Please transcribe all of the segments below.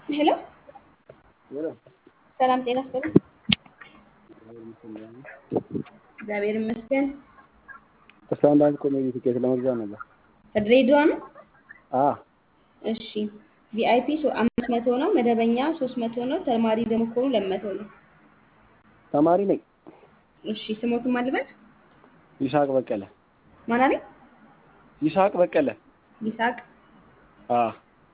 ሄሎ ሰላም ጤና ይስጥልኝ። እግዚአብሔር ይመስገን። ስታንዳርድ ኮሜዲ ቲኬት ለመግዛት ነበር። ከድሬዳዋ ነው? አዎ እሺ ቪአይፒ አምስት መቶ ነው። መደበኛ ሶስት መቶ ነው። ተማሪ ደግሞ ከሆኑ ሁለት መቶ ነው። ተማሪ ነኝ። እሺ ስሞትም አልበል ይስሐቅ በቀለ። ማን አለኝ? ይስሐቅ በቀለ። ይስሐቅ አዎ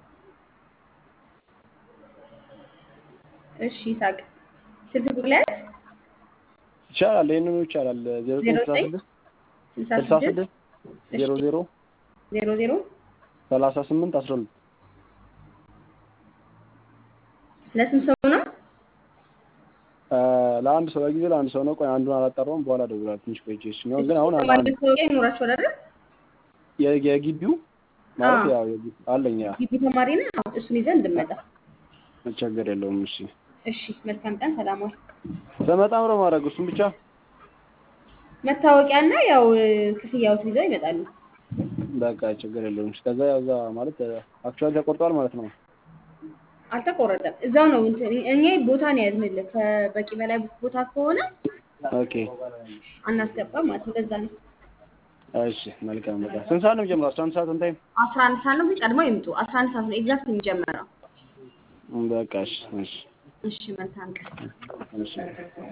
እሺ ይስሐቅ ስልክ ቁጥር ላይ ያዝ። ይቻላል። ይህንኑ ይቻላል። ዜሮ ዜሮ ስልሳ ዘጠኝ ስድስት ስልሳ ስልሳ ስድስት ስድስት ዜሮ ዜሮ ዜሮ ዜሮ ሰላሳ ስምንት አስራ ሁለት ለስንት ሰው ነው? ለአንድ ሰው በጊዜ ለአንድ ሰው ነው። ቆይ አንዱን አላጠራውም። በኋላ እደውላለሁ ትንሽ ቆይቼ። እሱኛውን ግን አሁን ተማሪ አንድ መታወቂያ ይኖራችኋል አይደል? የ- የግቢው ማለት አዎ። ያው የግቢ አለኝ። ያ ግቢ ተማሪ ነው። አዎ፣ እሱን ይዘን እንድመጣ። ችግር የለውም። እሺ እሺ መልካም ቀን። ሰላም ዋል። በመጣ ምረ ማድረግ እሱን ብቻ መታወቂያና ያው ክፍያዎትን ይዘው ይመጣሉ። በቃ ችግር የለውም። እሺ፣ ከዛ ያው እዛ ማለት አክቹዋሊ ተቆርጧል ማለት ነው። አልተቆረጠም። እዛው ነው እንትን እኛ ቦታ ነው ያዝንልህ። ከበቂ በላይ ቦታ ከሆነ ኦኬ አናስገባም ማለት ነው። ለዛ ነው እሺ፣ መልካም በቃ ስንት ሰዓት ነው የሚጀምረው? አስራ አንድ ሰዓት እንታይም አስራ አንድ ሰዓት ነው፣ ግን ቀድመው ይምጡ። አስራ አንድ ሰዓት ነው ኤግዛክት የሚጀመረው። በቃ እሺ፣ እሺ፣ እሺ መልካም ቀን። እሺ